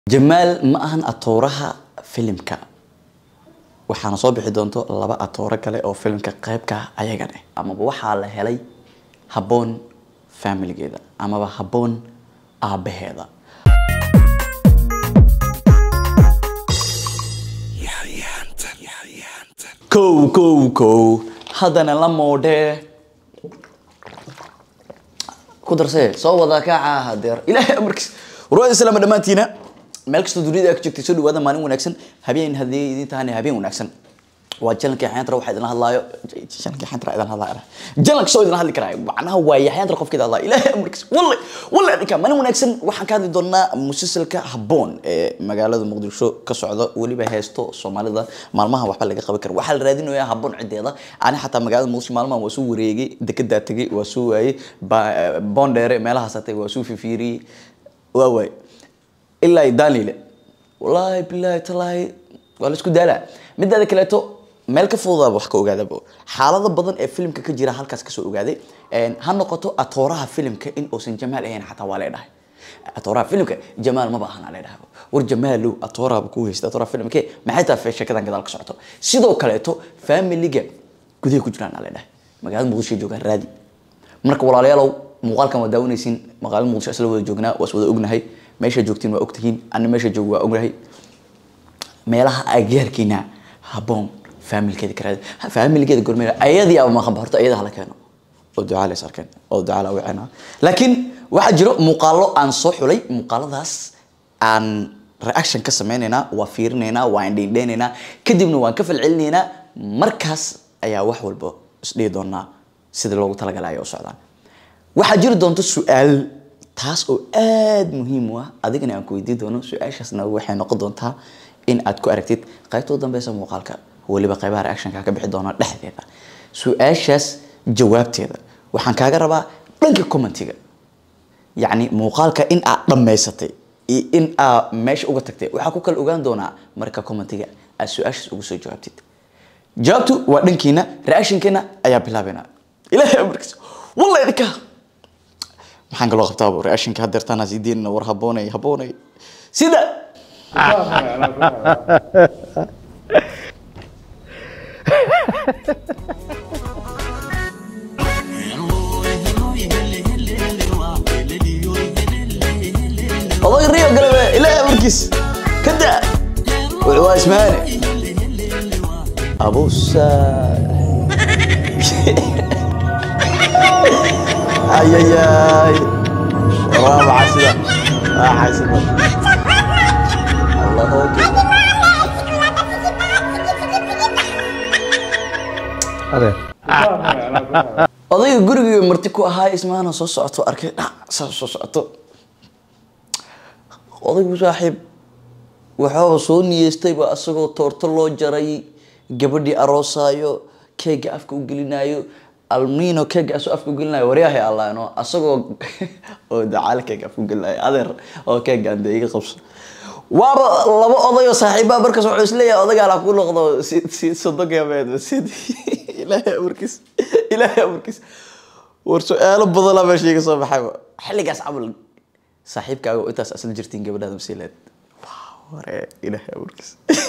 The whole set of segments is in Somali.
jamaal ma ahan atooraha filimka waxaana soo bixi doonto laba atooro kale oo filimka qeybka ah ayagane amaba waxaa la helay habboon faamiligeeda amaba habboon aabaheeda kow kow kow haddana la moodhee ku darsee soo wada kaaca hadeer ilaahay amarkiis warwaada islaama dhammaantiina meel kastoo dunida ka joogtay soo dhawaada maalin wanaagsan habeen haddii idin tahana habeen wanaagsan waa jalankii xayantra waxaa idin hadlaayo jalankii xayantra idin hadlaayo jalanka soo idin hadli karaayo macnaha waa yaxayantra qofkeeda hadlaayo ilaahay amarkiis walle walle dhinka maalin wanaagsan waxaan ka hadli doonaa musalsalka habboon ee magaalada muqdisho ka socda weliba heesto soomaalida maalmaha waxba laga qaban kara waxaa la raadinayaa habboon cideeda ani xataa magaalada muqdisho maalmaha waa soo wareegay dekedaa tegay waa soo waayey boondheere meelahaas hatay waa soo fifiiriyey waa waay ilaa daanile wallaahi bilaahi talaahi waa la isku daalaa midaada kaleeto meel ka fududaaba wax ka ogaadaba xaalado badan ee filimka ka jira halkaas kasoo ogaaday ha noqoto atooraha filimka in uusan jamaal ahayn xataa waa leedhahay atooraha filimka jamaal maba ahana leedhahay war jamaalow atooraha ku haysta atooraha filimke maxay tahay sheekadan gadaal ka socoto sidoo kaleeto familiga gudaha ku jiraan aa leedhahay magaalada muqdisho joogaan raadi marka walaalayaalow muuqaalkan waa daawanaysiin magaalada muqdisho isla wada joognaa waa is wada ognahay meesha joogtiin waa ogtihiin ana meesha joog waa ognahay meelaha agaarkiina habboon faamilkeeda ka raadi faamilkeeda gormeera ayadii aba maqanba horta ayada hala keeno oo ducaa la is arkeen oo ducaa la wicina laakiin waxaa jiro muuqaalo aan soo xulay muuqaaladaas aan reaction ka sameynaynaa waa fiirinaynaa waa indhiindheynaynaa kadibna waan ka falcelinaynaa markaas ayaa wax walba isdhihi doonaa sida loogu talagalay ay u socdaan waxaa jiri doonta su-aal taas oo aada muhiim u ah adigana aan ku weydiin doono su-aashaasna waxay noqon doontaa in aad ku aragtid qaybta u dambeysa muuqaalka weliba qaybaha reactionka ka bixi doona dhexdeeda su-aashaas jawaabteeda waxaan kaaga rabaa dhanka commentiga yacni muuqaalka in aad dhammaysatay iyo in aad meesha uga tagtay waxaa ku kala ogaan doonaa marka commentiga aad su-aashaas ugu soo jawaabtid jawaabtu waa dhankiina reactionkeena ayaa bilaabayna ilaahay amarkiisa wallahi idinka maxaan kaloo qabtaa reactionka hadeertaan sii deynina war habboonay habboonay sida oday riyo galebe ilaahay amarkiis kada waa ismaane abusa ayayay raabaca sida raaxaysada allahu akbar odayga guriga marti ku ahaa ismaana soo socoto arkay dhac saa soo socoto odaygu saaxiib waxaaba soo niyeystayba asagoo toorto loo jaray gabadhii aroosaayo keega afka u gelinayo almino keega asoo afka ugelinayo waryahay allaano asagoo oo dacaale keega afka ugelinayo adeer oo keega ande iga qabso waaba laba oday oo saaxiibaa markaas wuxuu isleeyahay odagaa la ku noqdo si si sodogameed sid ilaahay amarkiis ilaahay amarkiis war su-aalo badanaa meesha iga soo baxayba xilligaas camal saaxiibkaaga oo intaas asla jirtiin gabadhaada masiileed ware ilaahay amarkiis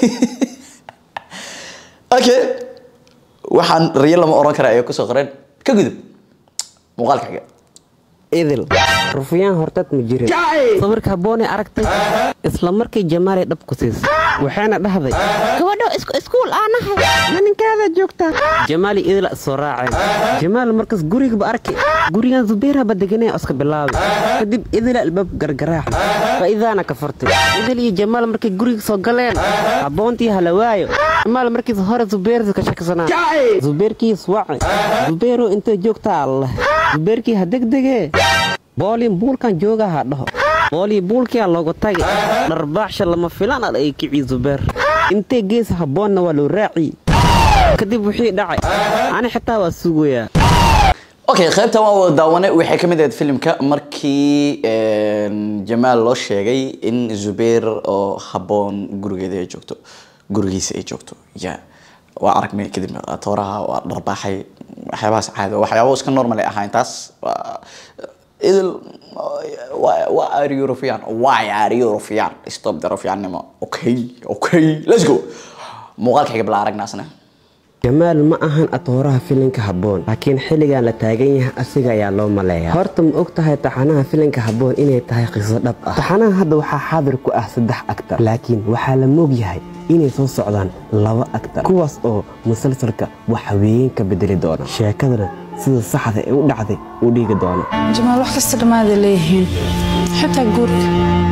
okay waxaan riyo lama oran kara ay kusoo qoreen ka gudub muuqaalka xiga idil rufyaan hortad ma jirin sawirka habboonay aragtay isla markii jamaalay dhab ku siisay waxayna dhahday gabadho iskuul aanahay maninkaada joogtaa jamaali idila soo raaceen jamaal markaas gurigaba arki gurigan zubeyraba deganee iska bilaabay kadib idila albaab gargaraaxa faa'iidaana ka furtay idil iyo jamaal markay guriga soo galeen habboontii halawaayo jamaal markiis hore zubeyrta ka shaksanaa zubeyrkiis waci zubeyro intay joogtaa allah zubeyrkii ha degdegee booliin buulkan jooga ha dhaho boolii buulkiyaa loogu tagay dharbaaxsha lama filaan al ay kicii zubeer intee gees habboonna waa loo raaciy kadib wixii dhacay ani xitaa waa sugayaa okay qaybtan waa wada daawane waxay ka mid ahayd filimka markii jamaal loo sheegay in zubeer oo habboon gurigeeda ay joogto gurigiisa ay joogto ya waa aragnay kadib tooraha waa dharbaaxay waxyaabahaas caadi waxyaabo iska normal ay ahayn taas idil why why are you Rufian why are you Rufian stop the Rufiannimo okay okay let's go muuqaalka xiga bala aragnaasna jamaal ma ahan atooraha filinka habboon laakiin xilligan la taagan yahay asiga ayaa loo maleeyaa horta ma og tahay taxanaha filinka habboon inay tahay qiso dhab ah taxanaha hadda waxaa xaadir ku ah saddex agtar laakiin waxaa la moog yahay inay soo socdaan laba agtar kuwaas oo musalsalka waxa weyn ka bedeli doona sheekadana sida saxda ee u dhacday u dhiigi doona jamaal wax kasta dhammaada leeyihiin xitaa guurka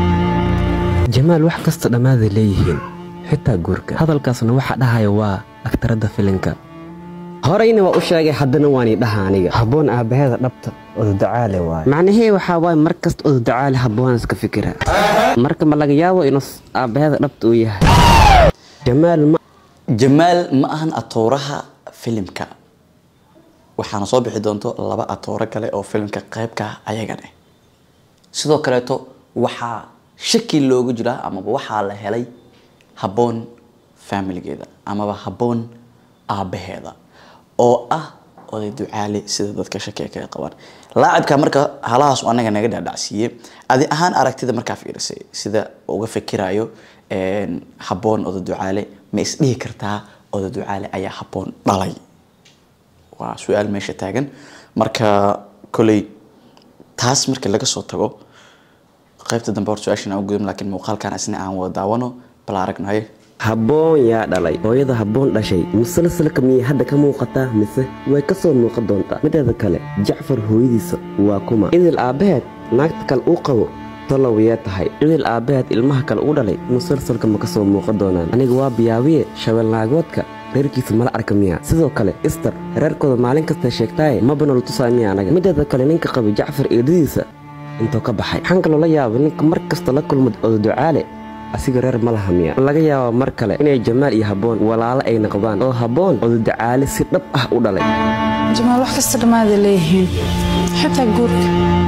jamaal wax kasta dhammaaday leeyihiin xitaa guurka hadalkaasna waxa dhahaya waa agtaradda filinka horeyna waa u sheegay haddana waani dhaha aniga habboon aabbaheeda dhabta ododacaale waaye macnahee waxaa waaye mar kasta ododacaale habboon iska fikira marka ma laga yaabo inuu aabbaheeda dhabta uu yahay jamaal ma jamaal ma ahan atooraha filimka waxaana soo bixi doonto laba atooro kale oo filimka qaybka ah ayagane sidoo kaleeto waxaa shaki loogu jiraa amaba waxaa la helay habboon familigeeda amaba habboon aabbaheeda oo ah oday ducaale sida dadka shakiga kaga qabaan laacibka marka halahaas anaga naga dhaadhacsiiye adi ahaan aragtida markaa fiirisay sida uga fikirayo habboon oday ducaale ma isdhihi kartaa oday ducaale ayaa habboon dhalay waa su-aal meesha taagan marka koley taas markii laga soo tago qaybta dambe hor su-aashan aan gudum laakiin muuqaalkan isna aan wada daawano bal aragnayo habboon yaa dhalay hooyada habboon dhashay musalsalka miyay hadda ka muuqataa mise way ka soo muuqan doontaa mideeda kale jacfar hooyadiisa waa kuma idil aabbaheed naagta kale uu qabo talow yee tahay idil aabbaheed ilmaha kale u dhalay musalsalka ma ka soo muuqan doonaan aniga waa biyaawiye shabeelnaagoodka reerkiisa mala arka miya sidoo kale ister reerkooda maalin kasta sheegtaaye maba nala tusaa miya anaga mideeda kale ninka qaba jacfar eedadiisa intuu ka baxay waxaan kaloo la yaabay ninka mar kasta la kulma ododucaale asiga reer ma laha miya laga yaabaa mar kale inay jamaal iyo habboon walaalo ay noqdaan oo habboon ododucaale si dhab ah u dhalay jamaal wax kasta dhammaada leeyihiin xitaa guurka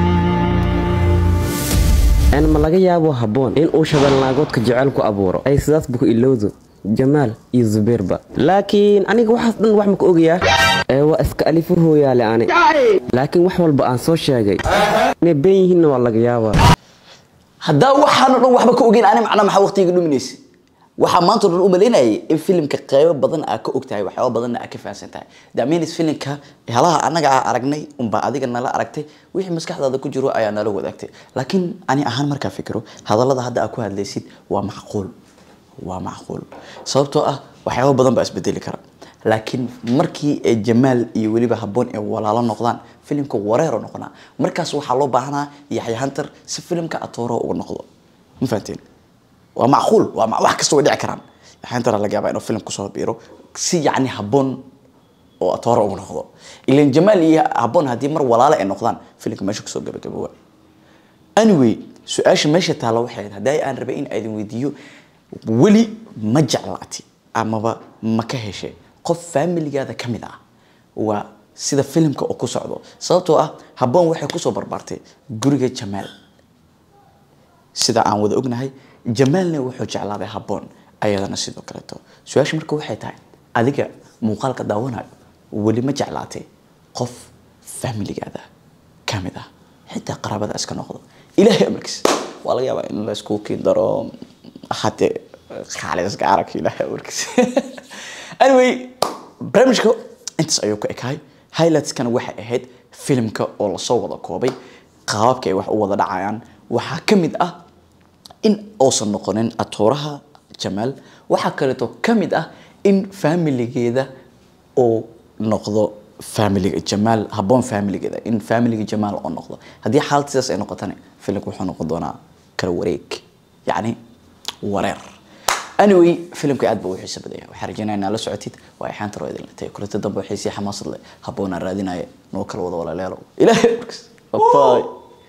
n ma laga yaabo habboon in uu shabeelnaagoodka jecel ku abuuro ay sidaasba ku ilowdo jamaal iyo zubeyrba laakiin aniga waxaas dhan wax ma ka ogayaa ee waa iska alifo hooyaale ani laakiin wax walba aan soo sheegay inay been yihiinna waa laga yaabaa haddaa waxaan o dhan waxba ka ogeyn ani macnaa maxaa waqtiga dhuminaysa waxaa maanta o dhan u malaynayay in filimka qeybo badan aa ka ogtahay waxyaaba badanna aa ka fahansan tahay daminis filimka halaha annaga aa aragnay unbaa adiga nala aragtay wixii maskaxdaada ku jiro ayaa nala wadaagtay laakiin ani ahaan markaa fikiro hadallada hadda aa ku hadlaysid waa macquul waa macquul sababtoo ah waxyaaba badan baa isbedeli kara laakiin markii ay jamaal iyo weliba habboon ay walaalo noqdaan filimka wareero noqonaa markaas waxaa loo baahanaa yaxya hunter si filimka atooro uga noqdo ma fahanteen waa macquul waa ma- wax kasta way dhici karaan yaxya hunter laga yaabaa inuu filim kusoo biiro si yacni habboon oo atooro uga noqdo ilan jamaal iyo habboon haddii mar walaalo ay noqdaan filimka meesha kusoo gabagaboowa anyway su-aasha meesha taalla waxay ahayd haddii aan rabay in aydin weydiiyo weli ma jeclaati amaba ma ka heshay qof familigaada ka mid ah waa sida filimka oo ku socdo sababtoo ah habboon waxay kusoo barbaartay guriga jamaal sida aan wada ognahay jamaalna wuxuu jeclaaday habboon ayadana sidoo kaleeto su-aasha marka waxay tahay adiga muuqaalka daawanayo weli ma jeclaatay qof familigaada ka mid ah xitaa qaraabada iska noqdo ilaahay amarkiis waa laga yaabaa in la isku kiin daro hadee khaalid iska arag ilaahay amarkiis anyway barnaamijka intaas ayuu ka ekahay highlightskana waxay ahayd filimka oo lasoo wada koobay qaababka ay wax u wada dhacayaan waxaa ka mid ah in uusan noqonin atooraha jamaal waxaa kaleeto ka mid ah in familigeeda uu noqdo familiga jamaal habboon familigeeda in familiga jamaal oo noqdo haddii xaalad sidaas ay noqotana filimka wuxuu noqon doonaa kala wareeg yacni wareer anyway filimka aad buu u xiiso badaya waxaan rajeynaya inaa la socotid waa ay xaanta roo idin latay kulanti dambe waxay sii xamaasad leh habboonaan raadinaya noo kala wada walaaleelo ilaahay markas bye